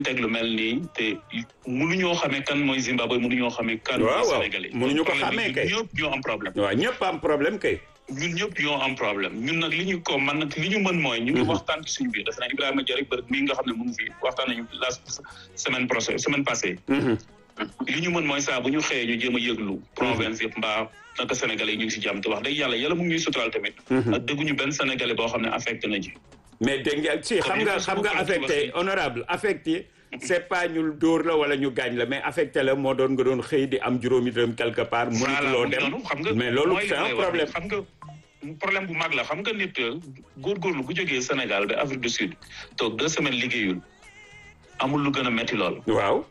teg lu mel nii te mënuñoo xamee kan mooy Zimbabwe mënuñoo xamee kan mooy waaw waaw Sénégalais mënuñu ko problème xamee bi kay. ñun ñëpp ñoo am problème waaw ñëpp am problème kay. ñun ñëpp ñoo am problème ñun nag li ñu ko man nag li ñu mën mooy ñu ngi waxtaan ci suñu biir dafa naa Ibrahima Diarra bërëb mii nga xam ne mu ngi fi waxtaan nañu la semaine prochaine semaine passée li ñu mën mooy saa bu ñu xëyee ñu jéem a yëglu province yëpp mbaa naka sénégalais yi ñu ngi si jàmm te wax dëgg yàlla yàlla mu ngi ñuy suturaal tamit ak dégguñu benn sénégalais boo xam ne affecté na ci mais dégg nga si xam nga xam nga affecté honorable affecté c'est pas ñu dóor la wala ñu gaañ la mais affecté la moo doon nga doon xëy di am juróomi dërëm quelque part mënutuloo dem noonu xam nga mais loolu mooy li c'est un may wax problème xam nga problème bu mag la xam nga nit góorgóorlu bu jógee Sénégal ba Afrique du Sud toog deux semaines liggéeyul amul lu gën a metti lool waaw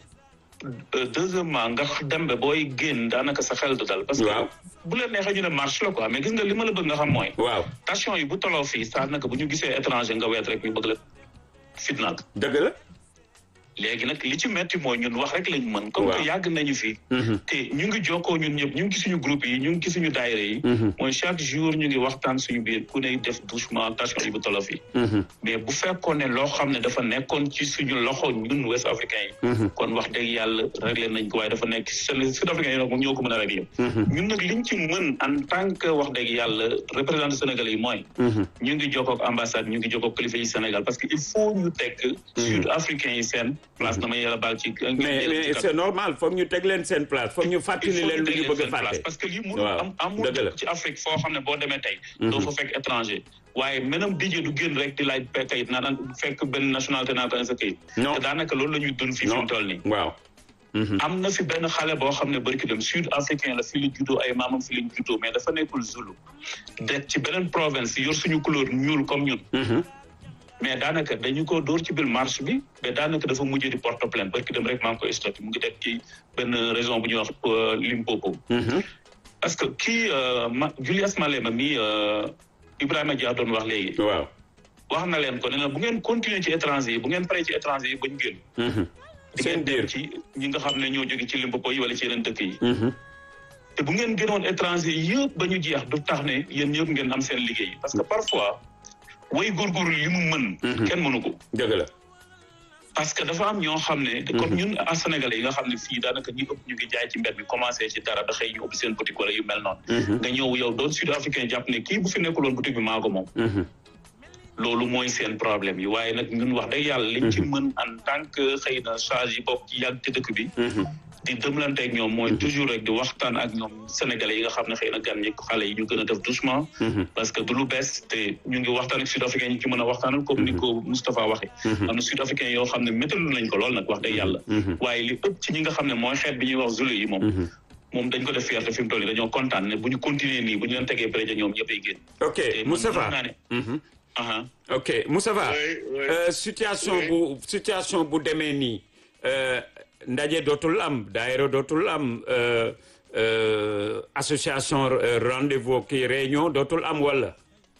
Euh, deuxièmement nga dem ba booy génn daanaka sa xel du dal parce que Waaw. bu leen neexee ñu ne marche la quoi mais gis nga li ma la bëgg nga xam mooy waaw station yi bu toloo fii saa naka bu ñu gisee étranger nga weet rek ñu bëgg la fitnaal dëgg la léegi nag li ci metti mooy ñun wax rek lañ mën comme Waaw. que yàgg nañu fi te ñu ngi jokkoo ñun ñëpp ñu ngi ci suñu groupe yi ñu ngi ci suñu daayira yi mooy chaque jour ñu ngi waxtaan suñu biir ku ne def doucement station yi bu toloo fii mais bu fekkoon ne loo xam ne dafa nekkoon ci suñu loxo ñun ouest africain yi kon wax dëgg yàlla réglé nañ ko waaye dafa nekk sud africain yi nag moom ñoo ko mën a réglé ñun nag liñ ci mën en tant que wax dëgg yàlla représentant sénégalais yi mooy ñu ngi jokkoo ak ambassade ñu ngi jokkoo ak kilifa yi Sénégal parce que il faut ñu teg sud africain yi seen place dama yàlla baal ci mais mais c'est normal foog ñu teg leen seen place foog ñu il fàttali faut leen ñu lu teg ñu leen bëgg a seen place fàtte parce que lii mënul Waaw, am amul dëgg la. ci Afrique foo xam ne boo demee tey doo fa fekk étranger waaye menam dijee du génn rek di laaj pe kayit naan fekk benn nationalité naa ko sa kayit Non. te daanaka loolu la ñuy dund fii fi mu toll nii waaw am na fi benn xale boo xam ne barki dem sud africain la fii la juddoo ay maamam fii lañ juddoo mais dafa nekkul Zulu de ci beneen province yor suñu couleur ñuul comme ñun mais daanaka dañu ko dóor ci biir marche bi mais daanaka dafa mujjee di porte plainte barki dem rek maa ngi koy stocké mu ngi def ci benn région bu ñuy wax euh, Limpopo parce que kii euh, ma Julius Malema mi euh, Ibrahima Dia doon wax léegi waaw wax na leen ko ne na bu ngeen continuer ci étranger yi bu ngeen paree ci étranger yi bañ génn di seen ngeen dem biir ci ñi nga xam ne ñoo jóge ci Limpopo yi wala ci yeneen dëkk yi te bu ngeen gënoon étranger yëpp ba ñu jeex du tax ne yéen ñëpp ngeen am seen liggéey parce que parfois way góorgóorlu li mu mën kenn mënu ko dëgg la parce que dafa am ñoo xam ne comme ñun a sénégalais yi nga xam ne fii daanaka ñi ëpp ñu ngi jaay ci mbedd mi commencé ci dara da xëy ñu ubbi seen boutique wala yu mel noonu nga ñëw yow doon sud africain jàpp ne kii bu fi nekkuloon boutique bi maa ko moom loolu mooy seen problème yi waaye nag ñun wax dëgg yàlla liñ ci mën en tant que xëy na charge yi bokk ci yàgg ci dëkk bi di dëmlante ak ñoom mooy toujours rek di waxtaan ak ñoom sénégalais yi nga xam ne xëy na gan ñi xale yi ñu gën a def doucement parce que du lu bees te ñu ngi waxtaan ak sud africain yi ci mën a waxtaanal comme ni ko Moustapha waxee am na sud africain yoo xam ne méttalu nañ ko lool nag wax dëgg yàlla waaye li ëpp ci ñi nga xam ne mooy xeet bi ñuy wax zulu yi moom moom dañ ko def fierté fi mu toll nii dañoo kontaan ne bu ñu continuer nii bu ñu leen tegee préja ñoom ñëpp ay génn ok te man Moustapha mën naa ne aha ok Moustapha Oui, oui. euh, situation Oui. bu situation bu demee nii euh, ndaje dootul am daayira dootul am euh, euh, association euh, rendez-vous kii réunion dootul am wala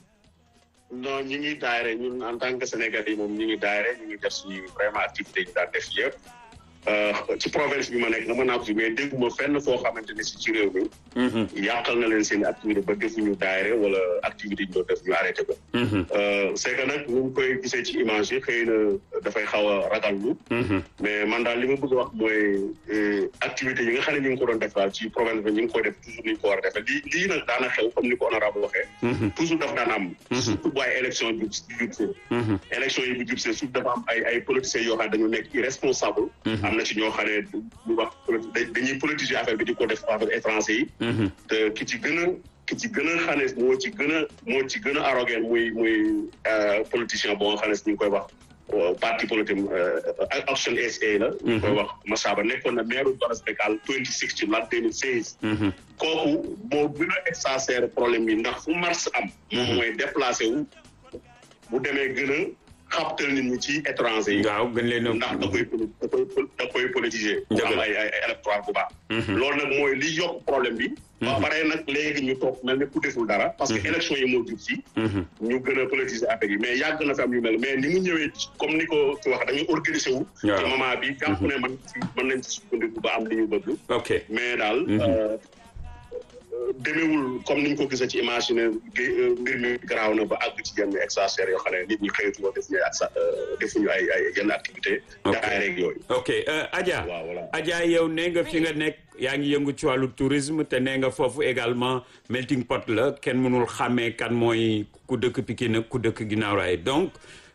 non ñu ngi daayre ñun en tant que sénégalais yi moom ñu ngi daayre ñu ngi def suñu vraiment activité yi ñu daan def yëpp Euh, ci province bi ma nekk na mën naa ko fi mais dégguma fenn foo xamante ne si ci réew mi yàqal na leen seen activité ba defuñu daayre wala activité yi ñu doon def ñu arrêté ko Euh, c'est que nag ñu ngi koy gisee ci image yi xëy na dafay xaw a ragallu mais man daal li ma bëgg a wax mooy euh, activité yi nga xam ne ñu ngi ko doon def daal ci province bi ñu ngi koy def toujours ni ñu ko war a defee lii lii nag daana xew comme ni ko honorable waxee toujours daf daan am surtout bu ay élection jub jub see élection yi bu jub see surtout dafa am ay ay politiciens yoo xam ne dañu nekk irresponsable am na ci ñoo xam ne ñu wax politi- da- dañuy politiser affaire bi di ko def affaire étranger yi te ki ci gën a ki ci gën a xam ne moo ci gën a moo ci gën a arrogant muy muy euh, politicien boo nga xam ne ñu ngi koy wax euh, parti politique euh, Action SA la ñu koy wax Massaba nekkoon na maire Goras Bekal 2016 la 2016 kooku moo gën a exagérer problème bi ndax fu mars am moom mooy déplacé wu bu demee gën a xabtal nit ñi ci étranger yi waaw gën leen a ndax da koy poli- da koy pol- da koy politiser pour Dëgg am la. ay ay ay électoral bu baax loolu nag mooy li yokk problème bi ba pare nag léegi ñu toog mel ne ku deful dara parce que élection yi moo jub si ñu gën a politiser affaire yi mais yàgg na fi am yu mel mais ni mu ñëwee comme ni ko ci wax dañu organiser wu Waaw. ci moment bi jàpp ne man ci mën nañ ci sukkandiku ba am li ñu bëgg ok mais daal euh, demeewul comme niñ ko gisee ci imaginer mbir mi garaaw na ba àgg ci yenn exagère yoo xam ne nit ñi xëyatuloo defuñu ay ak defuñu ay ay yenn activité daay rek yooyu ok Adja waaw voilà Adja yow nee nga fi nga nekk yaa ngi yëngu ci wàllu tourisme te nee nga foofu également melting pot la kenn mënul xàmmee kan mooy ku dëkk Pikine ak ku dëkk Guinaw Rail donc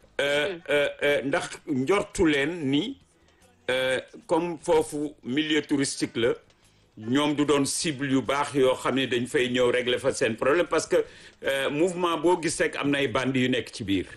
ndax njortu leen ni comme foofu milieu touristique la ñoom du doon cible yu baax yoo xam ne dañ fay ñëw régler fa seen problème parce que mouvement boo gis rek am na ay bandi yu nekk ci biir.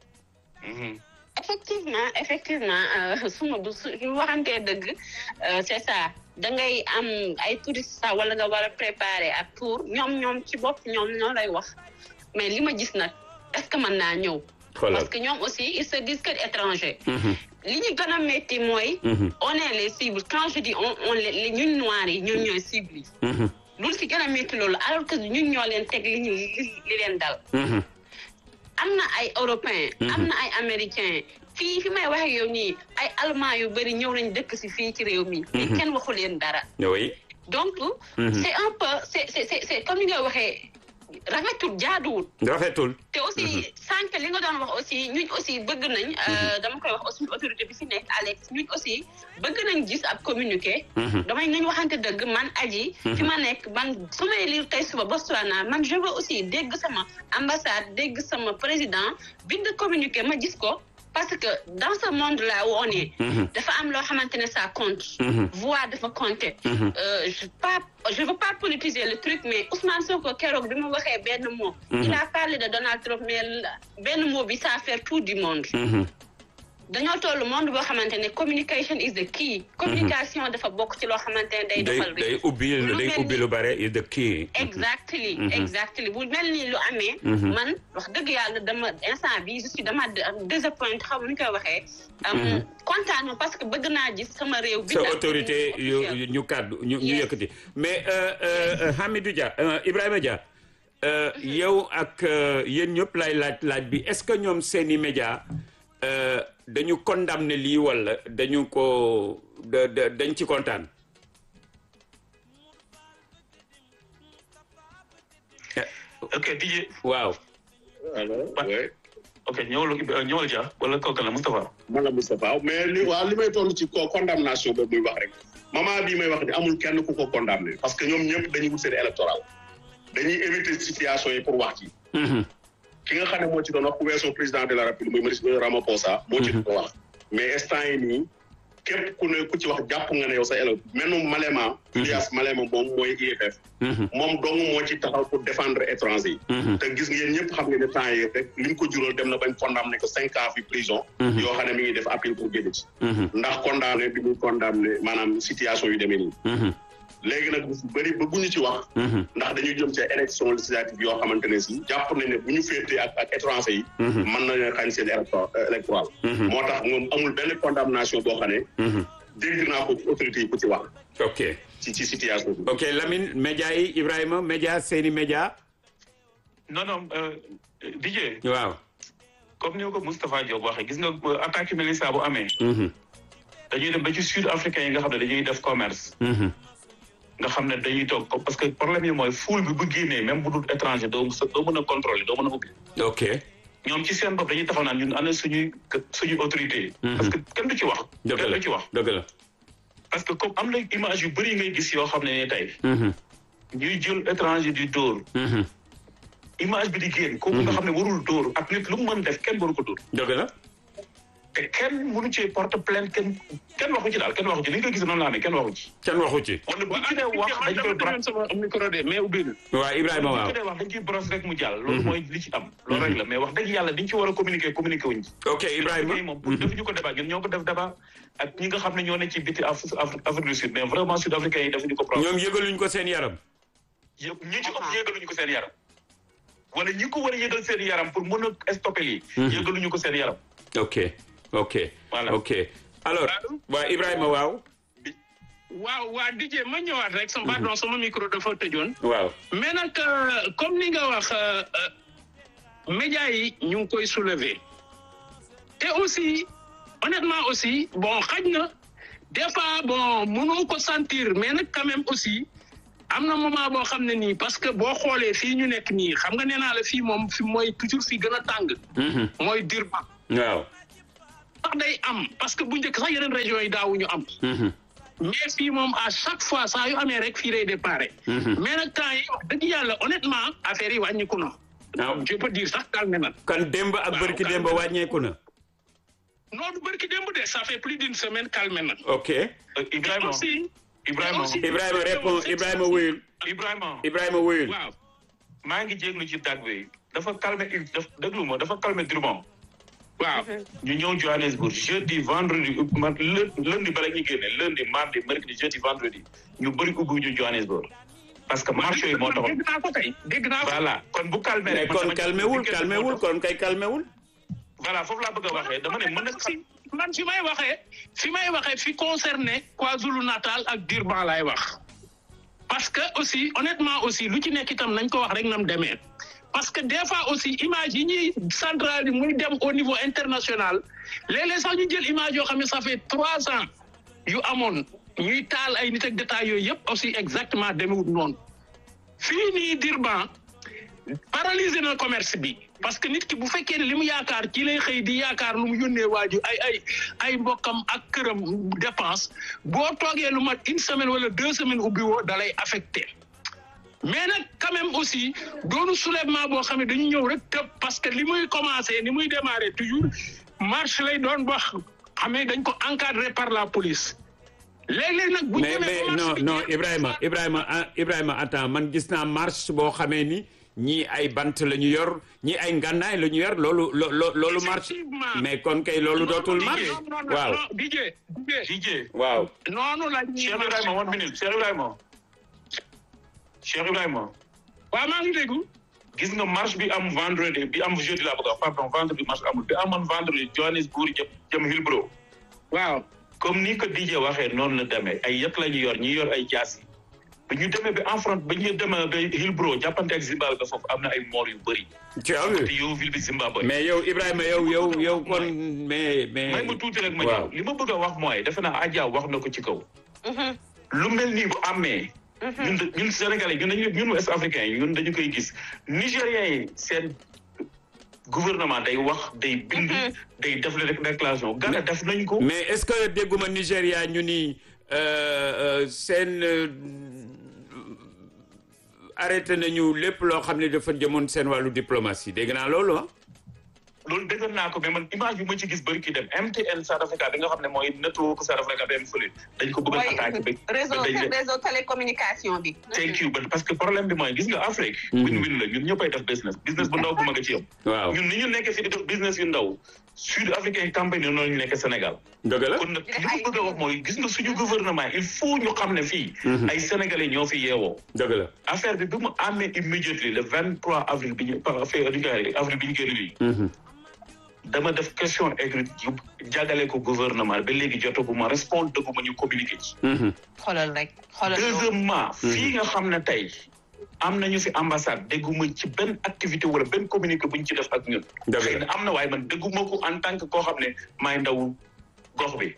effectivement effectivement suma bu su waxantee dëgg c'est ça da ngay am ay touristes sax wala nga war a préparer ak tour ñoom ñoom ci bopp ñoom ñoo lay wax mais li ma gis nag est-ce que mën naa ñëw. parce que ñoom aussi ils se disent que étranger. li ñu gën a métti mooy. on est les cibles quand je dis on on les ñun noirs yi ñun ñooy cibles yi. loolu si gën a métti loolu alors que ñun ñoo leen teg li ñu li leen dal. am na ay européens. am na ay américains fii fi may waxee yow nii ay allemands yu bëri ñëw nañ dëkk si fii ci réew mi. mais kenn waxu leen dara. oui. donc. c'est un peu c'est c'est c'est comme ni nga waxee. rafetul jaaduwul. rafetul. te aussi sànq li nga doon wax aussi ñun aussi bëgg nañ. dama koy wax aussi autorité bi fi nekk Alex ñun aussi bëgg nañ gis ab communiqué. damay nañ waxante dëgg man aji. fi ma nekk man su may lire tey suba Botswana man je veux aussi dégg sama ambassade dégg sama président bind communiqué ma gis ko. parce que dans ce monde là où on est. dafa am loo xamante ne ça compte. voix dafa compter. je pas je veux pas politiser le truc mais Ousmane Sonko keroog bi mu waxee benn mot. il a parlé de Donald Trump mais benn mot bi ça fait tout du monde. dañoo toll monde boo xamante ne communication is the key. communication dafa bokk ci loo xamante ne day. defal day ubbi day ubbi lu bare is the key. exactly exactly bu mel ni lu amee. man wax dëgg yàlla dama instant bi je suis dama désappointé xaw ma nu koy waxee. kontaan ma parce que bëgg naa gis sama réew. bi sa autorité yu ñu kàddu ñu ñu yëkkati mais Hamidou Dia Ibrahima Dia. yow ak yéen ñëpp lay laaj laaj bi est-ce que ñoom seeni média dañu condamné lii wala dañu ko da dañ ci kontaan. ok DJ. waaw. allo oui. ok ñëwal ñëwal Dia wala kooku la Moustapha. man la Moustapha mais li waaw li may toll ci ko condamnation boobu muy wax rek moment bii may wax ni amul kenn ku ko condamné parce que ñoom ñëpp dañuy wut seen électoral dañuy éviter situation yi pour wax ci. ki nga xam ne moo ci doon wax ku weesoo président de la république muy monsieur Ramaphosa moo ci doon wax mais instant yi nii képp ku ne ku ci wax jàpp nga ne yow sa élève menu Malema Julius Malema moom mooy IFF moom dong moo ci taxaw pour défendre étranger yi te gis ngeen ñëpp xam nga ne temps yi rek li mu ko jural dem na bañ condamné ko cinq ans fi prison yoo xam ne mi ngi def appel pour génn ci ndax condamné bi muy condamné maanaam situation yu demee nii léegi nag bu bëri ba bu ñu ci wax. ndax dañuy jëm ci élection législative yoo xamante ne si jàpp nañ ne bu ñu féetee ak ak étranger yi. mën nañu xañ seen électoral. moo tax moom amul benn condamnation boo xam ne. dégg naa ko ci autorité yi ku ci wax. ok ci ci situation bi. ok Lamine média yi Ibrahima média seeni média. non non DJ. waaw. comme ni ko Moustapha Diop waxee gis nga attaque yu mel ni saa bu amee. dañuy dem ba ci sud africain yi nga xam ne dañuy def commerce. nga xam ne dañuy toog parce que problème yi mooy foule bi bu génnee même bu dul étranger doo doo mën a contrôler doo mën a ubbi. ok ñoom ci seen bopp dañuy taxaw naan ñun ana suñuy suñuy autorité parce que kenn du ci wax. dëgg kenn la du ci wax. dëgg la. parce que comme am na image yu bëri ngay gis yoo xam ne ne tey. ñuy jël étranger di dóor. image bi di génn. kooku nga xam ne warul dóor ak nit lu mu mën def kenn waru ko dóor. dëgg la. te kenn mënu cee porte plainte kenn kenn waxu ci daal kenn waxu ci li nga gis noonu laa ne kenn waxu ci. kenn waxu ci. wala bu ci dee wax dañ koy bros sama micro de mais ubbi na. waaw Ibrahima bu waaw. ci dee wax dañ ciy bros rek mu jàll. loolu mooy li ci am. loolu rek la mais wax dëgg yàlla dañ ci war a communiquer communiquer wuñ ci. ok Ibrahima. moom pour defuñu ko débat ñun ñoo ko def débat ak ñi nga xam ne ñoo ne ci biti Af- Af- Afrique du Sud mais vraiment sud africains yi defuñu ko problème. ñoom yëgaluñ ko seen yaram. yëpp ñi ci ëpp yëgaluñu ko seen yaram. wala ñi ko war a yëgal seen yaram pour mën a stopper lii. yëgaluñu ko seen yaram. ok ok. Voilà. ok alors waa Ibrahima waaw. waaw waa DJ ma ñëwaat rek sama pardon sama micro dafa tëjoon. waaw. mais nag euh, comme ni nga wax euh, euh, médias yi ñu ngi koy soulever te aussi honnêtement aussi bon xaj na des fois bon mënoo ko sentir mais nag quand même aussi am na moment boo xam ne nii parce que boo xoolee fii ñu nekk nii xam nga nee naa la fii moom fi mooy toujours fii gën a tàng. mooy Durban. waaw. sax day am parce que bu njëkk sax yeneen régions yi daawuñu am. mais fii moom à chaque fois saa yu amee rek fii lay déparé. mais nag temps yi wax dëgg yàlla honnêtement affaire yi wàññiku na. waaw je peux dire sax calme na. kon démb ak bërki démb wàññeeku na. non du bërki démb de ça fait plus d'une semaine calme na. ok. Ibrahima aussi Ibrahima aussi- Ibrahima répond Ibrahima wuyul Ibrahima Ibrahima wuyul. waaw maa ngi jéglu ci tag bi dafa calmer daf déglu ma dafa calmer Durban waaw. ñu ñëw Johannesburg jeudi vendredi man lë- lundi bala ñuy génne lundi mardi mercredi jeudi vendredi ñu bëri ubbi ñu Johannesburg parce que marché yi moo taxoon dégg naa ko tey dégg naa ko. voilà kon bu calmer mais rek man kon sama- calmewul weekend calmewul moo tax. kon kay calmewul. voilà foofu laa bëgg a waxee dama ne mën na xam man fi may waxee fi may waxee fi concerné KwaZulu Natal ak Durban laay wax parce que aussi honnêtement aussi lu ci nekk itam nañ ko wax rek nam demee parce que des fois aussi image yi ñuy centrale yi muy dem au niveau international léeg-léeg sax ñu jël image yoo xam ne ça fait trois ans yu amoon ñuy taal ay nit ak détails yooyu yëpp aussi exactement demewut noonu fii nii Durban paralysé na commerce bi parce que nit ki bu fekkee ne li mu yaakaar ci lay xëy di yaakaar lu mu yónnee waaju ay ay ay mbokkam ak këram dépense boo toogee lu mat une semaine wala deux semaines ubbi woo dalay affecté mais nag quand même aussi doonu soulèvement boo xam ne dañu ñëw rek tëb parce que li muy commencé ni muy démarrer toujours marche lay doon wax xam ne dañ ko encadré par la police léeg-léeg nag bu ñu mais demee mais ba marche non bi non jeex- Ibrahima Ibrahima ah, Ibrahima attends man gis naa marche boo xamee ni ñii ay bant la ñu yor ñii ay ngànnaay la ñu yor loolu lo lo- loolu marche Effectivement. mais kon kay loolu dootul non, marche non, non, non, waaw non, DJ DJ DJ waaw noonu la ñuy Cheikh marché. Ibrahima one minute Cheikh Ibrahima Cheikh Ibrahima waaw maa ngi déggu gis nga marche bi am vendredi bi am jeudi laa bëgg a wax pardon vendredi marche amul bi amoon vendredi Johannesburg jëm jëm Hillbrow waaw comme ni ko DJ waxee noonu la demee ay yëpp la ñu yor ñi yor ay jaas yi bi ñu demee ba en front ba ñu demee ba Hillbrow jàppante ak Zimbabwe ba foofu am na ay moor yu bëri tu as vu te yow ville bi Zimbabwe mais yow Ibrahima yow yow yow kon mais mais may ma tuuti rek ma waaw. ñëw li ma bëgg a wax mooy defe naa Adja wax na ko ci kaw lu mel nii bu amee ñun de- ñun Sénégalais ñun dañu ñun West africains yi ñun dañu koy gis Nigériens yi seen gouvernement day wax day bind day def la déclaration Ghana def nañ ko mais est-ce que dégguma Nigéria ñu ni euh, euh, seen euh, arrêté nañu lépp loo xam ne dafa jëmoon seen wàllu diplomatie dégg naa loolu ah. loolu dëggal naa ko mais man image bi ma ci gis bëri ki dem MTN South Africa bi nga xam ne mooy network South Africa bi am fële dañ ko bëgg a attaqué ba réseau ba dañ leen- réseau télécommunication bi. thank you but parce que problème bi mooy gis nga Afrique win-win la ñun ñëppay def business business bu ndaw bu mag a ci yam waaw ñun ni ñu nekkee fi di def business yu ndaw sud africain campagne noonu ñu nekk Sénégal dëgg la kon nag li ma bëgg a wax mooy gis nga suñu gouvernement il faut ñu xam ne fii ay sénégalais ñoo fi yeewoo dëgg la. affaire bi bi mu amee immediately le vingt trois avril bi ñu par affaire di avril bi ñu génn nii dama def question écrite yu jàggale ko gouvernement ba léegi jotaguma répondre dëgguma ñu communiqué ci xoolal rek xoolal loolu. deuxièmement fii nga xam ne tey am nañu fi ambassade dégguma ci benn activité wala benn communiqué bu ñu ci def ak ñun Dëgg la. xëy na am na waaye man dégguma ko en tant que koo xam ne maay ndaw gox bi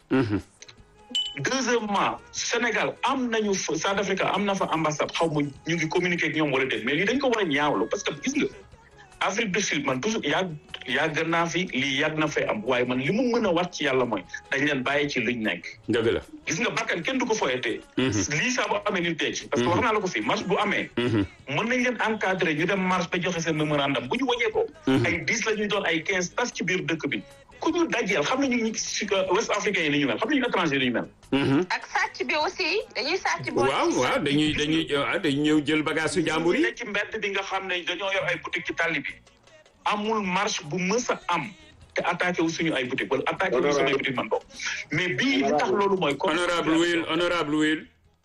deuxièmement Sénégal am nañu fa South Africa am na fa ambassade xaw ma ñu ngi communiquer ak ñoom wala déet mais lii dañ ko war a ñaawlu parce que gis nga Afrique du Sud man toujours yàgg yàgg naa fi lii yàgg na fay am waaye man li mu mën a wat ci yàlla mooy dañ leen bàyyi ci luñ nekk dëgg la. gis nga bakkan kenn du ko foyatee lii saa bu amee ñu teg ci parce que wax naa la ko fii marche bu amee mën nañ leen encadré ñu dem marche ba joxe seen mémorandum bu ñu wàññee ko ay dix la ñuy doon ay quinze tas ci biir dëkk bi ku ñu dajeel xam nañu ñi si West africain yi ni ñu mel xam nañu étranger yi ni ñu mel ak sàcc bi aussi dañuy sàcc. boo waaw waaw dañuy dañuy ah dañuy ñëw jël bagage su jàmbur yi. ne ci mbedd bi nga xam ne dañoo yor ay boutique ci tàlli bi amul marche bu mës a am te attaqué wu suñu ay boutique wala attaqué wu suñu ay boutique man bokk mais bii li tax loolu mooy honorable Will honorable Will.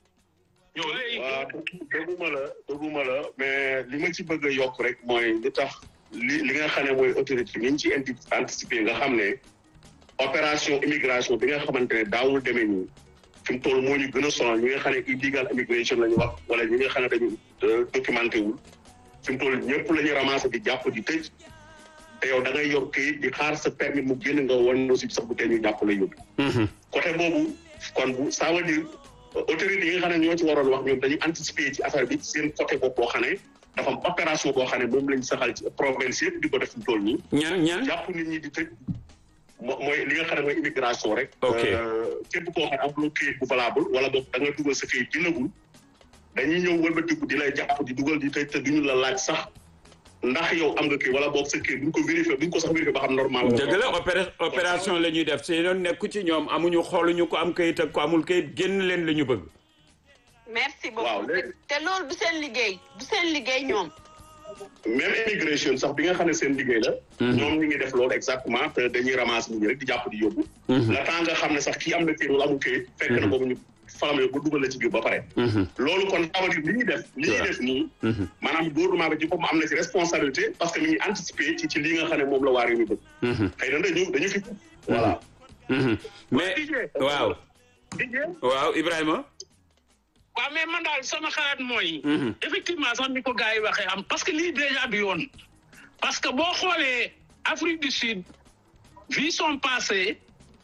ñëw waaw dëgguma la dëgguma la mais li ma ci bëgg a yokk rek mooy li tax li li nga xam ne mooy autorité ni ñu ci indi anticiper nga xam ne opération immigration bi nga xamante ne daawul demee nii fi mu toll moo ñu gën a sonal ñi nga xam ne illegal immigration la ñu wax wala ñi nga xam ne dañu documenté wul fi mu toll ñëpp la ñu ramassé di jàpp di tëj te yow da ngay yor këyit di xaar sa permis mu génn nga wan aussi sa bu tee ñu jàpp la yóbbu côté boobu kon bu ça veut dire autorités yi nga xam ne ñoo ci waroon wax ñoom dañuy anticiper ci affaire bi seen côté bopp boo xam ne dafa am opération boo xam ne moom lañ saxal ci province yëpp di ko def mu toll nii. ñan ñan jàpp nit ñi di tëj mo mooy li nga xam ne mooy immigration rek. Ok. képp koo xam ne amuloo këyit bu valable wala boog da nga dugal sa këyit dindagul dañuy ñëw wëlbatiku di lay jàpp di dugal di tëj te duñu la laaj sax ndax yow am nga këyit wala boog sa këyit duñ ko vérifier duñ ko sax vérifier ba xam normal la. dëgg la opéra- opération la ñuy def si doon nekku ci ñoom amuñu xooluñu ko am kayit ak ko amul kayit génn leen la ñu bëgg merci Waaw, beaucoup léegi- te loolu du seen liggéey du seen liggéey ñoom même immigration sax bi nga xam ne seen liggéey la. ñoom ñu ngi def loolu exactement te dañuy ramasser nit ñi rek di jàpp di yóbbu. la temps nga xam ne sax kii am na këyit wala amul këyit. fekk na boobu ñu faram ba dugal la ci biir ba pare. loolu kon ça veut dire li ñuy def. li ñuy Waaw. def nii. maanaam gouvernement bi ci boppam am na ci responsabilité parce que mi ngi anticiper ci ci li nga xam ne moom la waa réew mi bëgg. xëy na dañu dañu fi. voilà. mais waaw Didier waaw Ibrahima waaw mais man daal sama xalaat mooy. effectivement sax ni ko gars yi waxee am parce que lii déjà du yoon. parce que boo xoolee Afrique du Sud vu son passé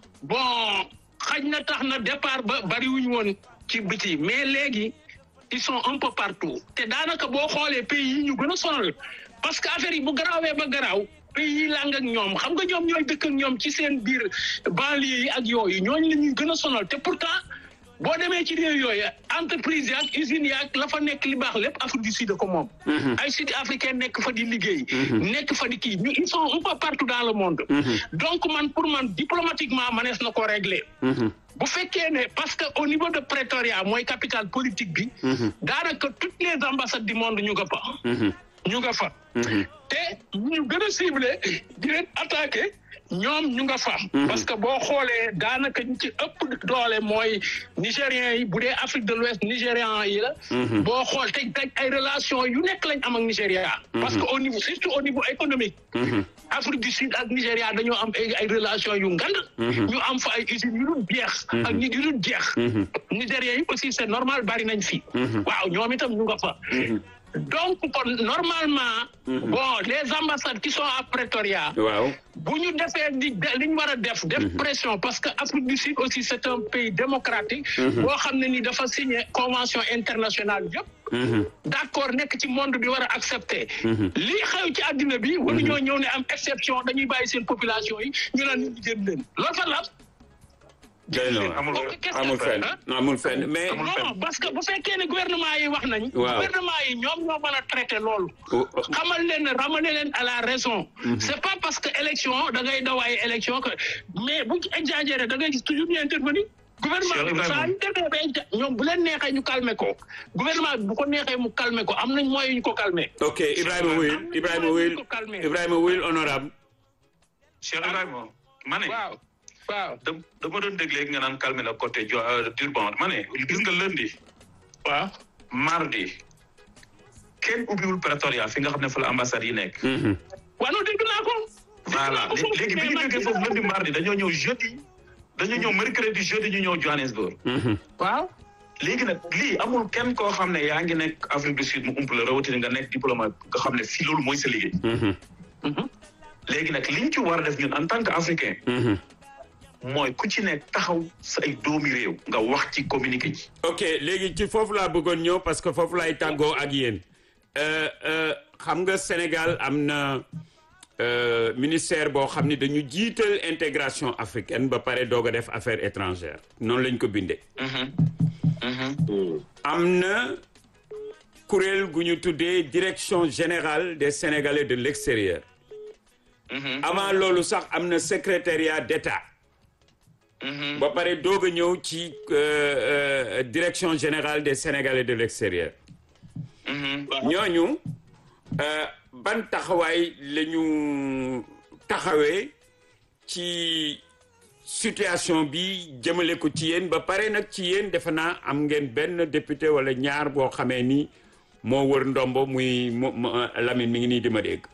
bon xaj na tax na départ ba bariwuñu woon ci biti mais léegi ils sont un peu partout te daanaka boo xoolee pays yi ñu gën a sonal parce que affaire yi bu garaawee ba garaaw pays yi làng ak ñoom xam nga ñoom ñooy dëkk ak ñoom ci seen biir banlieue yi ak yooyu ñooñu la ñuy gën a sonal te pourtant boo demee ci réew yooyu entreprise yaak usines yaak la fa nekk li baax lépp Afrique du Sud ko moom ay sud africain nekk fa di liggéey nekk fa di kii ñu ils sont un peu partout dans le monde donc man pour man diplomatiquement manees na ko régler bu fekkee ne parce que au niveau de Pretoria mooy capitale politique bi daanaka toutes les ambassades du monde ñu nga fa ñu nga fa te ñu gën a ciblé di leen attaqué ñoom ñu nga fa parce que boo xoolee daanaka ñu ci ëpp doole mooy nigériens yi bu dee Afrique de l'Ouest nigérian yi la boo xool te teg ay relation yu nekk lañ am ak Nigéria parce que au niveau surtout au niveau économique Afrique du Sud ak Nigéria dañoo am ay ay relation yu ngand ñu am fa ay usines yu dul jeex ak nit yu dul jeex Nigériens yi aussi c'est normal bari nañ fi waaw ñoom itam ñu nga fa donc kon normalement bon les ambassades qui sont à Pretoria waaw bu ñu defee li li ñu war a def def pression parce que Afrique du Sud aussi c'est un pays démocratique boo xam ne ni dafa signé convention internationale yëpp d'accord nekk ci monde bi war a accepter lii xew ci àddina bi waru ñoo ñëw ne am exception dañuy bàyyi seen population yi ñu naan nit ñi génn leen loolu fa la doy na waar. amul amul fenn amul fenn mais non parce que bu fekkee ne gouvernement yi wax nañ Waaw. gouvernement yi ñoom ñoo mën a traiter loolu Oh, oh. xamal leen ne ramener leen à la raison c'est pas parce que élection da ngay daw ay élection que mais bu ci exagéré da ngay gis toujours ñu intervenir gouvernement Cheikh bi Ibrahima. saa ñu demee ba exa- ñoom bu leen neexee ñu calmer ko gouvernement bi bu ko neexee mu calmer ko am nañ moyen ñu ko calmer ok Ibrahima Wuyil Ibrahima Wuyil Ibrahima Wuyil honorable Cheikh Ibrahima ma ne waaw waaw da dama doon dégg léegi nga naan calmer la côté jo Durban ma ne gis nga lundi waaw mardi kenn ubbiwul Pretoria fi nga xam ne fa la ambassade yi nekk. waaw non dégg naa ko voilà léegi bi ñu jógee foofu lundi mardi dañoo ñëw jeudi dañoo ñëw mercredi jeudi ñu ñëw Johannesburg. waaw léegi nag lii amul kenn koo xam ne yaa ngi nekk Afrique du Sud mu ump la rawatina nga nekk diplomate nga xam ne fii loolu mooy sa liggéey. léegi nag liñ ci war a def ñun en tant que africain. mooy ku ci nekk taxaw sa ay doomi réew nga wax ci communiqué ji. ok léegi ci foofu laa bëggoon ñëw parce que foofu laay tàggoo ak yéen Euh, euh, xam nga Sénégal am na euh, ministère boo xam ni dañu jiital intégration africaine ba pare doog a def affaires étrangères noonu lañ ko bindee. am na kuréel gu ñu tuddee direction générale des Sénégalais de l'extérieur. avant loolu sax am na secrétariat d'État. ba pare doog a ñëw ci euh, euh, direction générale des Sénégalais de l'extérieur. ñooñu euh, ban taxawaay la ñu taxawee ci situation bi jëmale ko ci yéen ba pare nag ci yéen defe naa am ngeen benn député wala ñaar boo xamee ni moo wër ndombo muy mu mu- Lamine mi ngi nii di ma dégg.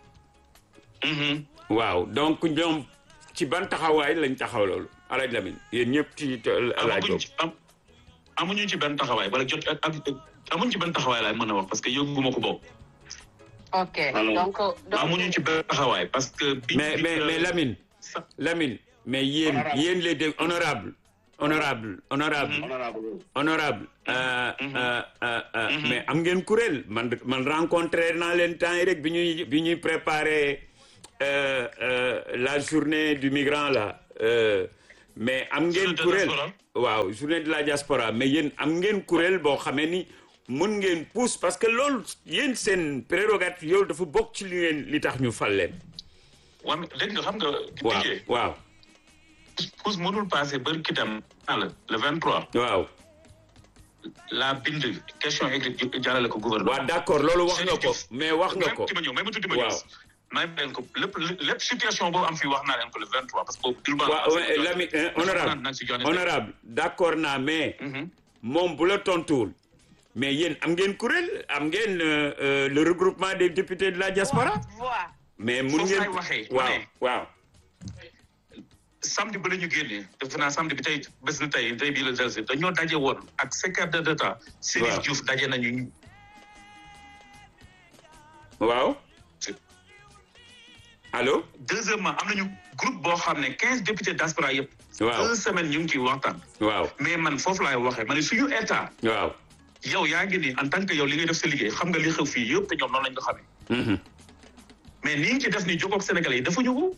waaw donc ñoom ci ban taxawaay lañ taxaw loolu alaaj Lamine yéen ñëpp ci alaaj amaguñ ci am amuñu ci benn taxawaay wala jot ak ak amuñu ci benn taxawaay laay mën a wax parce que yëguma ko bokk. ok Alors, donc donc amuñu ci benn taxawaay parce que. bi mais bi mais que- mais Lamine sa- Lamine mais yéen Honorable. yéen les dé honorable honorable honorable honorable honorable euh, euh, euh, euh, mais am ngeen kuréel man man rencontré naa leen temps yi rek bi ñuy bi ñuy préparer euh, euh, la journée du migrant là euh, mais am ngeen Journée de kuréel diaspora. waaw journée de la diaspora mais yéen am ngeen kuréel boo xamee ni mën ngeen pousse parce que loolu yéen seen prérogative yow dafa bokk ci li ngeen li tax ñu fal leen waa mais léegi nga xam nga. waaw Didier, waaw pousse mënul passé bari ki dem. le le 23. waaw la bind question écrite jàllale ko gouvernement. waaw d'accord loolu wax nga ko Chérif Diouf. mais wax nga même ko ci ma ñëw même tuuti ma Waaw. ñëw. may leen ko lépp lépp situation boobu am fii wax naa leen ko le 23 parce que boobu. urbain waaw ouais, Lami euh, honorable nag si joxe honorable d'accord naa mais Mhm. moom bu la tontuwul mais yéen am ngeen kuréel am ngeen euh, euh, le regroupement des députés de la diaspora voix mais mun Foofu ngeen laay waxee, ma waaw ne. waaw samedi ba la ñu génnee defe naa samedi bi tey bés na tey tey bii la delsi dañoo daje woon ak secrétaire d'État Chérif Waaw. Diouf daje nañu waaw allo deuxièmement am nañu groupe boo xam ne quinze députés diaspora yëpp waaw deux semaines ñu ngi ciy waxtaan waaw mais man foofu laay waxee ma ne suñu état waaw yow yaa ngi nii en tant que yow li ngay def sa liggéey xam nga li xew fii yëpp te ñoom noonu lañ ko xamee Mhm. mais ni nga ci def ni jógoog Sénégalais yi dafa ñu ko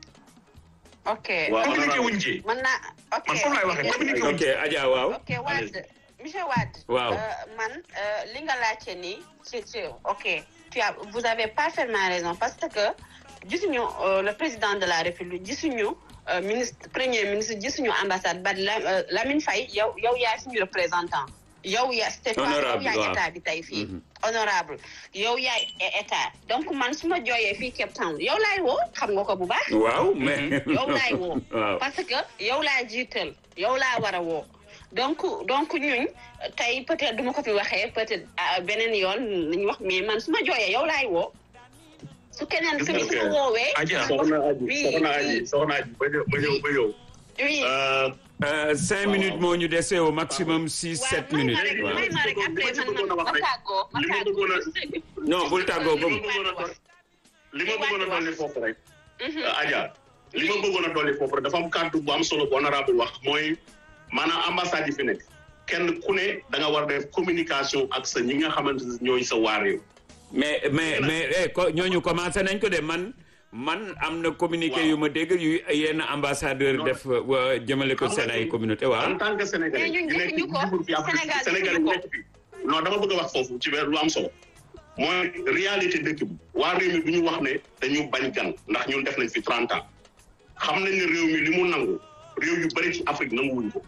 ok Waaw. communiqué wuñ ci mën naa ok man foofu laay waxee communiqué wuñ ok ci Adja waaw ok Wade monsieur Wade Waaw. euh, man euh, li nga laajte nii ci ci ok tu as vous avez parfaitement raison parce que gisuñu euh, le président de la république gisuñu euh, ministre premier ministre gisuñu ambassade ba la euh, Lamine Faye yow yow yaa suñu représentant yow yaa c'est toi yow Honorable, yaa waaw. état bi tey fii Mhm. honorable yow yaay état donc man su ma jooyee fii Cape Town yow laay woo xam nga ko bu baax waaw mais yow laay woo waaw parce que yow laa jiital yow laa war a woo donc donc ñuñ tey peut-être du ma ko fi waxee peut-être ah, beneen yoon nañu wax mais man su ma jooyee yow laay woo su keneen Gis su nga su ma ok. woowee Adja. soxna aji Oui, soxna oui. aji soxna aji ba ñëw ba ñëw ba ñëw oui Euh, Euh, cinq minutes moo ñu dese au maximum six waaw sept may minutes ma rek waaw. may ma rek après man man ma tàggoo ma li ma tàggoo bëggoon a- non bul tàggoo li ma gëm bëggoon a doon li ma bëggoon a dolli foofu rek Mhm. Adja li ma bëggoon a dolli foofu rek dafa am kàddu bu am solo bu honorable wax mooy maanaam ambassade yi fi nekk kenn ku ne da nga war def communication ak sa ñi nga xamante ne ñooy sa waa réew mais mais mais eh, ko ñooñu commencé nañ ko de man man am na communiqué Waaw. yu ma dégg yu yenn ambassadeur Non. def wa- jëmale ko Xam nga seen ay ni- communauté en waaw tant que sénégalais Mais ñun ñu nekk defuñu ko. libre fi Afrique Sénégal sénégalais defuñu yi ko. nekk fi non dama bëgg a wax foofu ci weer lu am solo mooy réalité dëkk bi waa réew mi du ñu wax ne dañu bañ gan ndax ñun def nañ fi 30 ans xam nañ ne réew mi li mu nangu réew yu bëri ci Afrique nanguwuñ ko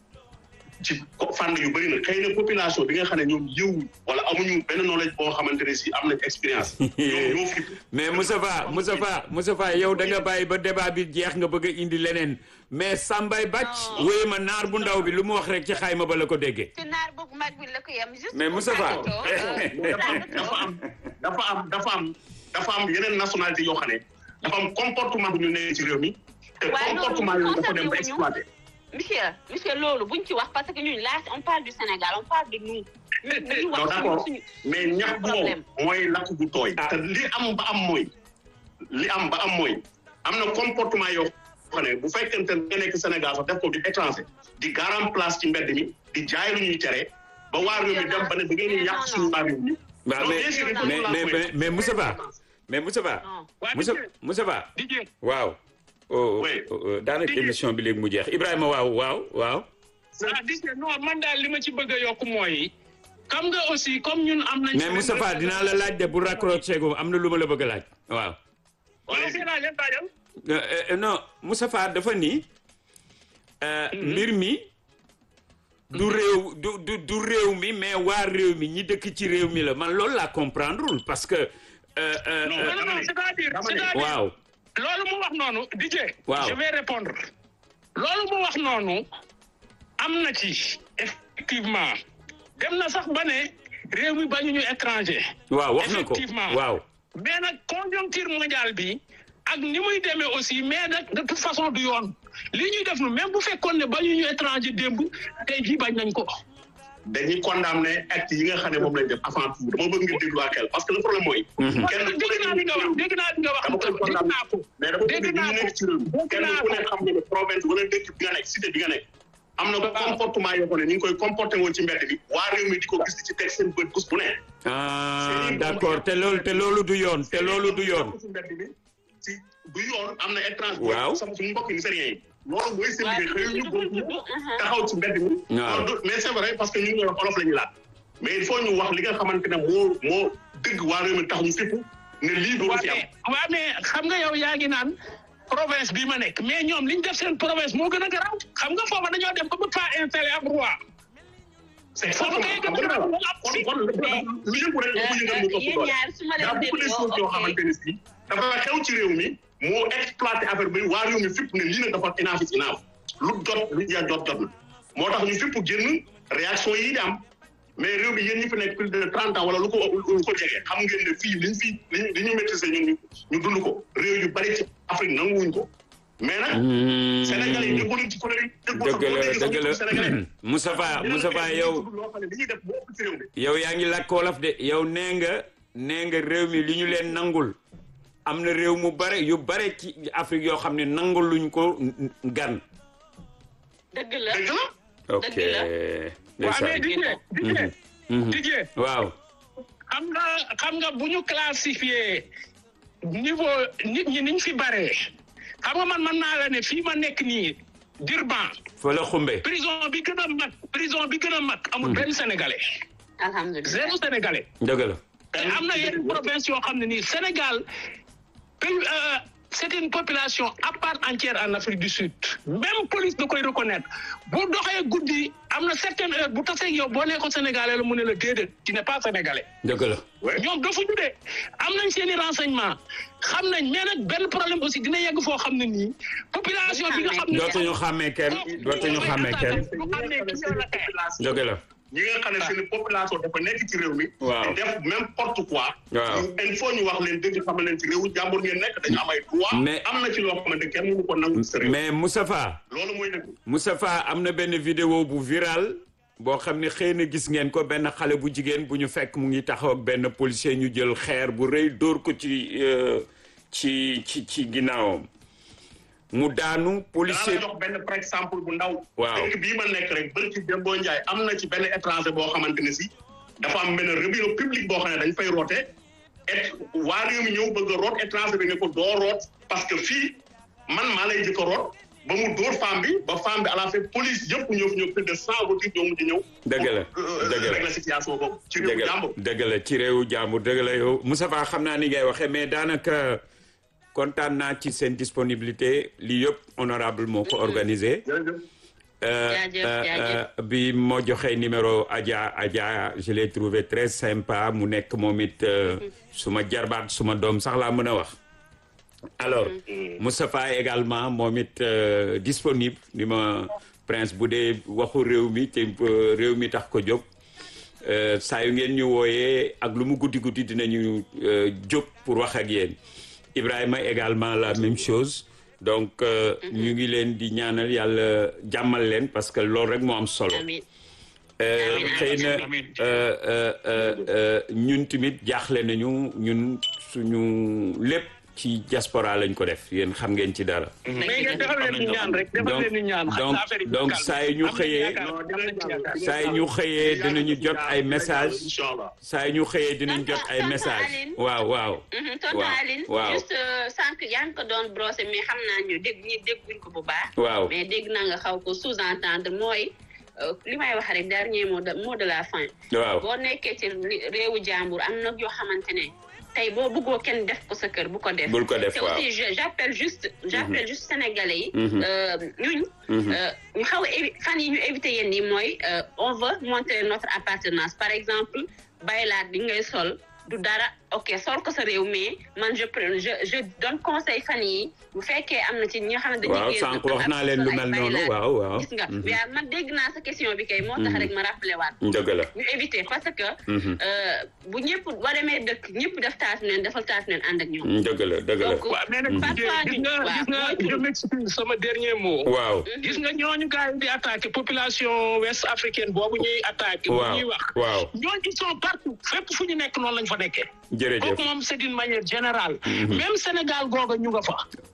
ci ko- fànn yu bëri nag xëy na population bi nga xam ne ñoom yëwuñ wala amuñu benn knowledge boo xamante ne si am nañ expérience ñoom ñoo fi mais Moustapha Moustapha Moustapha yow da nga bàyyi ba débat bi jeex nga bëgg a indi leneen mais Sambay Bàcc Non. wéy ma naar bu ndaw bi lu mu wax rek ci xayma ba la ko déggee ci naar bu mag bi la ko yem juste Mais pour Moustapha. tàggatoo. dafa am dafa am dafa am dafa am dafa am yeneen nationalité yoo xam ne dafa am comportement bu ñu nee ci réew mi te Waaye loolu comportement yooyu dafa dem ba concerné wuñu. exploité monsieur monsieur loolu buñ ci wax parce que ñun là on parle du Sénégal on parle de nous. ñu ñu non wax d'accord suñu mais ñax bu wow problème. mooy lakk gu tooy Ah. te li am ba am mooy li am ba am mooy am na comportement yoo xam ne bu fekkente ne nga nekk Sénégal sax def ko di étranger di garam place ci mbedd mi di jaay lu ñuy tere ba waa réew mi dem ba ne da ngeen di yàq suñu waa réew mi waaw Non, mais bien sûr, il faut mais qu'on la mais voie. mais mais Moustapha mais Moustapha non. waa Moussa Didier Moustapha Didier waaw oh, Oui. oh, oh, daanaka Didier. émission bi léegi mu jeex Ibrahima waaw waaw waaw ah Didier non man daal li ma ci bëgg a yokk mooy xam nga aussi comme ñun am nañ. mais Moustapha dinaa la laaj de bu raccroché gu am na lu ma la bëgg a laaj waaw wala si laaj leen laajal. Euh, euh, non Moustapha dafa ni euh, mbir mi du réew du du du réew mi mais waa réew mi ñi dëkk ci réew mi la man loolu laa comprendreul parce que euh, euh, Non, euh, non non non c'est-à-dire dama ne- c'est-à-dire waaw loolu mu wax noonu Didier. Waaw. je vais répondre. loolu mu wax noonu am na ci effectivement dem na sax ba ne réew mi bañuñu étranger. waaw wax na ko Effectivement. waaw mais nag conjoncture mondiale bi ak ni muy demee aussi mais nag de toute façon du yoon li ñuy def nu même bu fekkoon ne bañuñu étranger démb tey jii bañ nañ ko. dañuy condamné acte yi nga xam ne moom lañ def avant tout dama bëgg nga déglu ak xel parce que le problème mooy. Mhm. kenn ku dégg naa li nga wax dégg naa li nga wax dama koy dégg condamné naa ko. mais dama bëgg dégg ñu naa nekk ci réew mi dégg kenn naa ku ko. ne xam nga ne province wala dëkk bi nga nekk cité bi nga nekk am na comportement yoo xam ne ñu ngi koy comporté woon ci mbedd bi waa réew mi di ko gis ci teg seen bët bés bu ne. ah d'accord te loolu te loolu du yoon te loolu du yoon. ci mbedd bi ci du yoon am na étrange. waaw sama suñu mbokk nigériens yi. loolu mooy seen liggéey xëy ñu góob ñu Mhm. taxaw ci mbedd mi. waaw. loolu du- mais c'est vrai parce que ñu ngi olof la ñuy laaj. mais il faut ñu wax li nga xamante ne moo moo dëgg waa réew mi tax ñu fépp ne lii doo waa fi am. mais waa mais xam nga yow yaa ngi naan province bi ma nekk mais ñoom li ñu def seen province moo gën a garaaw xam nga foofa dañoo dem ba bëgg faa installé ab roi. c'est Foofu kay xam nga gën a kon garaaw. kon lu yëngu rek lu yëngal mu topp yéen doole. ñaar su ma y a leen beaucoup de dégloo choses yoo ok xamante ne si dafa xew ci réew mi moo exploité affaire bi waa réew mi fépp ne lii nag dafa inaaf is inaaf lu jot lu ja jot jot na moo tax ñu fépp génn réaction yi di am mais réew mi yéen ñi fi nekk plus de trente ans wala lu ko lu ko jege xam ngeen ne fii liñ fi liñ li ñu maîtriser ñun ñu ñu dund ko réew yu bari ci Afrique nanguwuñ ko mais nag Sénégalais yi déggu nañ ci kuréel yi déggu sax dëgg boo la déggee sax dëgg ñu la Sénégalais Moustapha Moustapha yow loo xam ne li ñuy def boo ëpp ci réew mi yow yaa ngi làkk wolof de yow nee nga nee nga réew mi li ñu leen nangul am na réew mu bare yu bare ci Afrique yoo xam ne nangul luñ ko gan. dëgg la dëgg la ok Dëgg la. waa mais ndeysaan. Didier Didier Mhm. Didier waaw xam nga xam nga bu ñu classifié niveau nit ñi niñ fi baree xam nga man man naa la ne fii ma nekk nii Durban fa la xumbe. prison bi gën a mag prison bi gën a mag amul benn sénégalais alhamdulilah zéro sénégalais dëgg la. te am na yenn province yoo xam ne nii Sénégal pays euh, c'est une population à part entière en Afrique du Sud même police da koy reconnaître bu doxee guddi am na certaine heure bu tasee yow boo nekkoon sénégalais la mu ne la déedéet tu n'es pas sénégalais dëgg la. ñoom dafuñu de am nañ seen i renseignement xam nañ mais nag benn problème aussi dina yegg foo xam ne nii population bi nga xam ne dootuñu xàmmee kenn dootuñu xàmmee kenn. dëgg la. ñi nga xam ne seen population dafa nekk ci réew mi. Waaw. di def n'importe quoi. Waaw. il faut ñu wax leen dëgg xam leen ci réewu jàmbur ngeen nekk dañu am ay droit. Mais- am na ci loo xamante kenn mënu ko nangu ci réew. mais Moustapha loolu mooy dëgg. Moustapha am na benn vidéo bu viral boo xam ne xëy na gis ngeen ko benn xale bu jigéen bu ñu fekk mu ngi taxaw ak benn policier ñu jël xeer bu rëy dóor ko ci euh, ci ci ci ginnaawam mu daanu danaa la policier jox benn par exemple bu ndaw. Waaw. dëkk bii ma nekk rek bërki Dembo Ndiaye am na ci benn étranger boo xamante ne si dafa am benn réunion publique boo xam ne dañ fay roote et waa réew mi ñëw bëgg a root étranger bi ne ko doo root parce que fii man maa lay jëkk a root ba mu dóor femme bi ba femme bi à la fin police yëpp ñëw fi ñëw plus de cent voitures ñoo mujj ñëw. Dëgg la, pour, euh, dëgg la. régler situation boobu ci dëgg réewu la jàmbur. dëgg la ci réewu jàmbur dëgg la yow Moustapha xam naa ni ngay waxee mais daanaka kontaan naa ci seen disponibilité lii yëpp honorable moo ko organisé. jërëjëf. Euh, Jaajëf, euh, jaajëf. euh, bi moo joxee numéro Adja Adja je l'ai trouvé très sympa mu nekk moom it euh, suma jarbaat suma doom sax laa mën a wax alors Moustapha également moom it euh, disponible ni ma prince bu dee waxu réew mi te euh, réew mi tax ko jóg euh, saa yu ngeen ñu wooyee ak lu mu guddi guddi dinañu euh, jóg pour wax ak yéen Ibrahima également la même chose donc euh, ñu ngi leen di ñaanal yàlla jàmmal leen parce que loolu rek moo am solo amiin Euh, Amiin, xëy na amiin. euh, euh, euh, euh, ñun tamit jaaxle nañu ñun suñu lépp ci diaspora lañ ko def yéen xam ngeen ci dara mais ngeen defal leen ni ñaan rek defal donc leen ni ñaan xam donc nga affaire yi donc calme. saa yu ñu Am nañ xëyee yaakaar, am nañ yaakaar. saa yu ñu xëyee dinañu jot ay message incha allah. saa yu ñu xëyee dinañ jot ay Tonton message Aline. waaw waaw Mhm, tonton Waaw, Aline waaw. juste euh, sànq yaa ngi ko doon brosser mais xam naa ñu dégg ñi dégguñ ko bu baax waaw mais dégg naa nga xaw ko sous-entendre mooy euh, li may wax rek dernier mot de mot de la fin waaw boo nekkee ci li- réewu jàmbur am na yoo xamante ne tey boo bëggoo kenn def ko sa kër bu ko def bul ko def te waaw aussi je- j'appelle juste j'appelle juste sénégalais yi Mhm. euh, ñuñ Mhm. euh, ñu xaw a évi- fan yi ñu éviter yéen yi mooy euh, on veut montrer notre appartenance par exemple baylaat bi ngay sol du dara ok sol ko sa réew mais man je pre- je je donne conseil fan yi bu fekkee am na ci ñi nga xam ne dañuy waaw génn sànq ak wax naa leen lu ay mel noonu baylaat. waaw waaw gis nga Mhm. mais man dégg naa sa question bi kay moo tax rek ma rappelé waat dëgg la ñu éviter parce que Mhm. euh, bu ñëpp boo demee dëkk ñëpp def taatu neen defal taatu neen ànd ak ñoom dëgg la dëgg la donc waaw mais nag parfois gis nga waaw, gis nga mooy je m'excuse sama dernier mot. waaw gis nga ñooñu gars yi di attaqué population ouest africaine boobu ñuy attaqué. bu waaw ñuy wax waaw ñooñu ils sont partout fépp fu ñu nekk noonu lañ fa nekkee. jërëjëf kooku moom c'est d'une manière générale. même Sénégal googa ñu nga fa.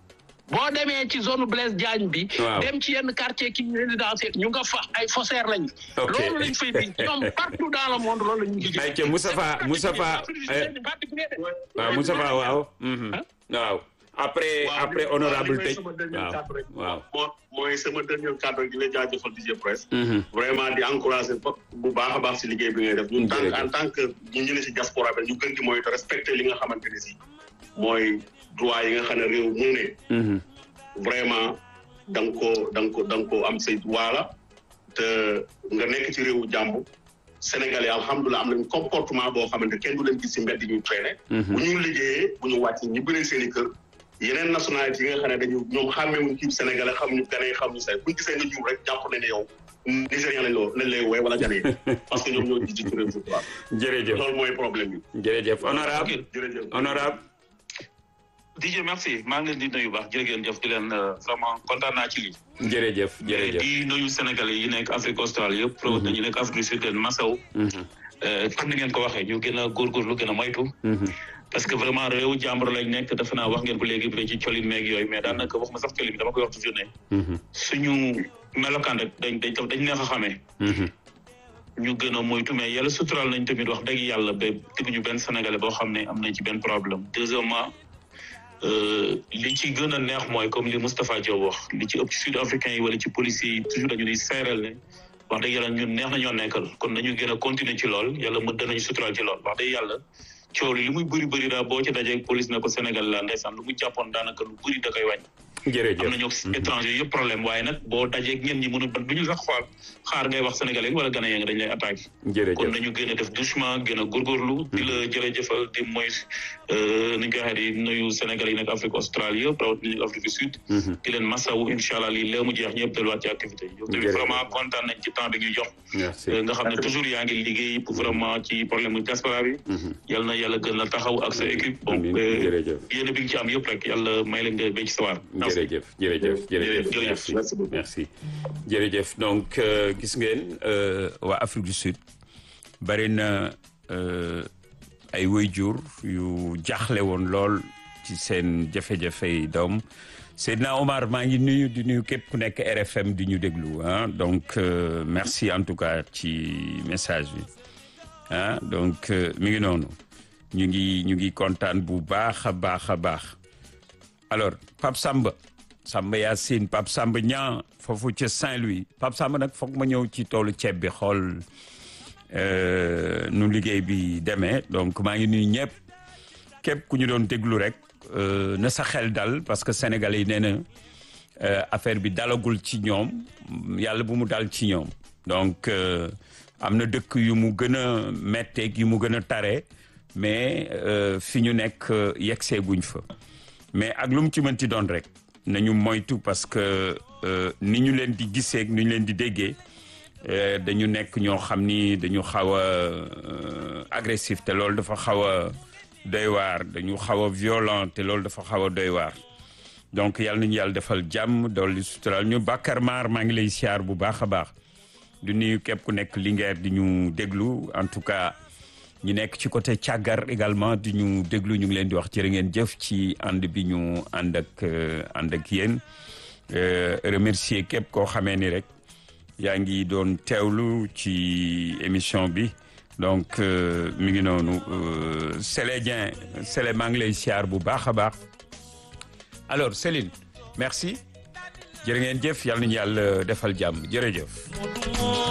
boo demee ci zone Blaise Diagne bi. Waaw. dem ci yenn quartier ki résidentiel ñu nga fa ay faussaires lañ. Ok. loolu lañ fay di ñoom partout dans le monde loolu la ñuy liggéey. ayca Moustapha Moustapha eh, waaw Moustapha waaw. mhm. waaw après waaw après li- honorable li may tëj sama dernier waaw cadre rek. waaw. moo mooy sama dernier cadre di la jaajëfal DJ Presse. Mhm. vraiment di encourager ba bu baax a baax si liggéey bi ngay def ñun tant Jërëjëf. en tant que ñu ñu ne si diaspora bi ñu gën di mooy te respecter li nga xamante ne si mooy droit yi nga xam ne réew mu ne Mhm. vraiment da nga koo da nga ko da nga koo am say droit la te nga nekk ci réewu jàmm Sénégalais alhamdulilah am nañ comportement boo xamante kenn du leen gis si mbedd ñuy traîner Mhm. bu ñu liggéeyee bu ñu wàcc ñi bëri seen i kër yeneen nationalité yi nga xam ne dañu ñoom xàmmeewuñ kii Sénégalais xamuñu ganee xamuñu say buñ gisee nga ñuul rek jàpp ne ne yow Nigérian lañ loo lañ lay wooye wala ganee parce que ñoom ñoo jiitu ci réew mi quoi jërëjëf loolu mooy problème bi jërëjëf honorable jërëjëf honorable DJ merci maa ngi leen di nuyu baax jërë ngeen jëf di leen euh, vraiment kontaan naa ci lii. jërëjëf jërëjëf di nuyu Sénégalais yi nekk Afrique australe yëpp. rawatina ñu nekk Afrique du Sud leen Massaw. Mhm. Euh, comme ni ngeen ko waxee ñu gën a góorgóorlu gën a moytu. Mhm. parce que vraiment réewu jàmbur lañ nekk defe naa wax ngeen ko léegi bi ci colin meeg yooyu mais daanaka wax ma sax colin bi dama koy wax toujours ne Mhm. suñu melokaan rek dañ dañ dañ neex a xamee. Mhm. ñu gën a moytu mais yàlla suturaal nañ tamit wax dëgg yàlla ba dégguñu benn sénégalais boo xam ne am nañ ci benn problème deuxièmement euh, li ci gën a neex mooy comme li Moustapha Diop wax li ci ëpp ci sud africain yi wala ci policiers yi toujours dañu di seeral ne wax dëgg yàlla ñun neex nañoo nekkal kon nañu gën a continuer ci lool yàlla mën danañu suturaal ci lool wax dëgg yàlla coow li li muy bëri bëri daal boo ci dajee police ne ko Sénégal la ndeysaan lu mu jàppoon daanaka lu bëri da koy wàññi am jërëjëf nañoo étranger yëpp problème waaye nag boo dajee ñen ñi mënu du ñu sax xool xaar ngay wax sénégalais wala ghanéen nga dañ lay attaqué kon jërëjëf nañu gën a def doucement gën a góorgóorlu di la jërëjëfal di mooy ni ñu koy waxee di nuyu sénégalais yi nekk Afrique australie yëpp rawatina ñu Afrique du Sud Mhm. di leen masawu incha allah lii léegi mu jeex ñëpp delluwaat ci activité yi yow tamit Jërëjëf. vraiment kontaan nañ ci temps bi ñu jox merci nga xam ne toujours yaa ngi liggéey pour vraiment ci problème mu diaspora bi Mhm. yal na yàlla gën la taxaw ak sa équipe bon Amiin. euh, jërëjëf yéen bi nga ci am yëpp rek yàlla may leen nga béy ci sawar merci jërëjëf jërëjëf jërëjëf jërëjëf. merci Merci beaucoup. merci jërëjëf donc euh, gis ngeen euh, waa Afrique du Sud bari na euh, ay waajur yu jaaxle woon lool ci seen jafe-jafey doom Seydina Omar maa ngi nuyu di nuyu képp ku nekk RFM di ñu déglu ah donc euh, merci en tout cas ci message bi ah donc euh, mi ngi noonu ñu ngi ñu ngi kontaan bu baax a baax a baax alors Pape Samba Samba Yacine Pape Samba ñaa foofu ca Saint-Louis Pape Samba nag foog ma ñëw ci toolu ceeb bi xool euh, nu liggéey bi demee donc maa ngi nuyu ñëpp képp ku ñu doon déglu rek euh, na sa xel dal parce que sénégalais yi nee na euh, affaire bi dalagul ci ñoom yàlla bu mu dal ci ñoom donc euh, am na dëkk yu mu gën a metteeg yu mu gën a tare mais euh, fi ñu nekk euh, yegsee guñ fa mais ak lu mu ci mënti doon rek nañu moytu parce que euh, ni ñu leen di gisee ak ni ñu leen di déggee euh, dañu nekk ñoo xam ni dañu xaw a euh, agressif te loolu dafa xaw a doy waar dañu xaw a violent te loolu dafa xaw a doy waar donc yàlla nañu yàlla defal jàmm dolli sutural ñu Bakar Maar maa ngi lay siyaar bu baax a baax du nuyu képp ku nekk Linguère di ñu déglu en tout cas ñu nekk ci côté càggar également di ñu déglu ñu ngi leen di wax jërë ngeen jëf ci ànd bi ñu ànd ak euh, ànd ak yéen Euh, remercier képp koo xamee ni rek yaa ngi doon teewlu ci émission bi donc euh, mi ngi noonu euh, Sélé Dieng Sélé maa ngi lay siyaar bu baax a baax alors Céline merci jërë ngeen jëf yàlla nañu yàlla defal jàmm jërëjëf